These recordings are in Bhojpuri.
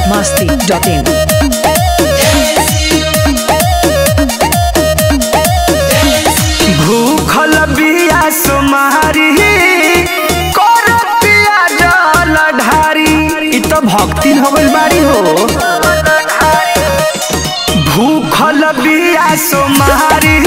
masti.in. भूखल बिया सुमारी करतिया जल ढारी इ त भक्ति हो गइल बाड़ी हो भूखल बिया सुमारी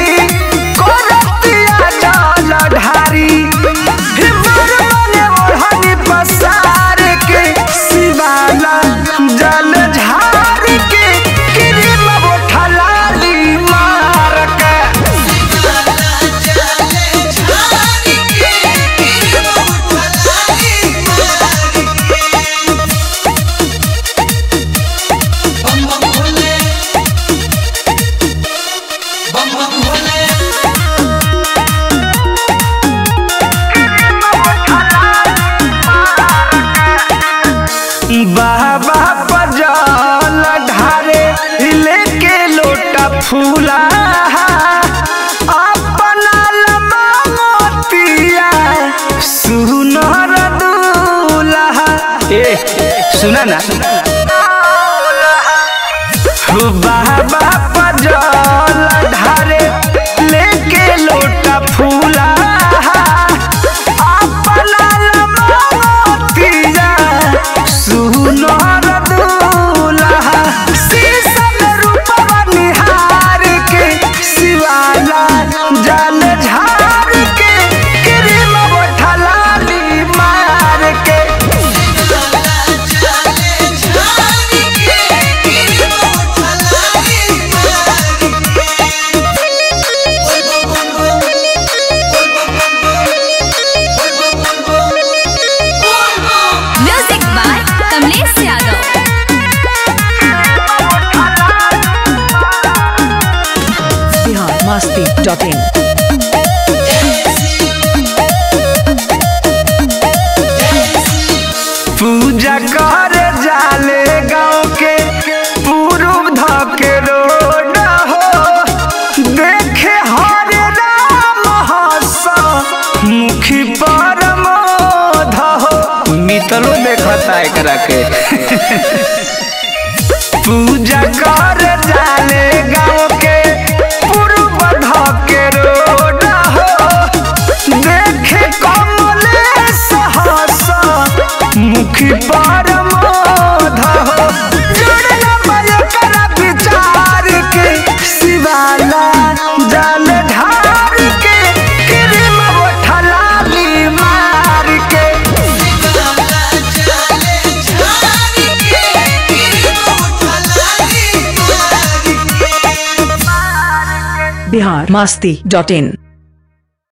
करतिया जल ढारी हिमर मने ओढ़नी पसार के शिवाला जल झार के क्रीम बोठलाली मार के बाबा पजल ढारे लेके लोटा फूला अपना लबा मोतिया सुनर दूल्हा ए सुना ना बाबा पजल ढारे लेके लोटा फूला अपना लबा मोतिया सुनर दूल्हा शीशम रूपवा निहार के शिवाला जल झार के क्रीम बोठलाली मार के music by Kamlesh Yadav Bihar masti.in. पूजा कर जाले गाँव के पूर्व धके रोड हो देखे हरे राम हस मुखी पर मोध हो मितलो देखता एकरा के पूजा कर जाले गाँव के पूर्व धके रोड हो देखे कमलेश हस मुखी पर मोध हो जुड़ल बयकर विचार के शिवाला जल ढार के क्रीम बोठलाली मार के Bihar masti.in.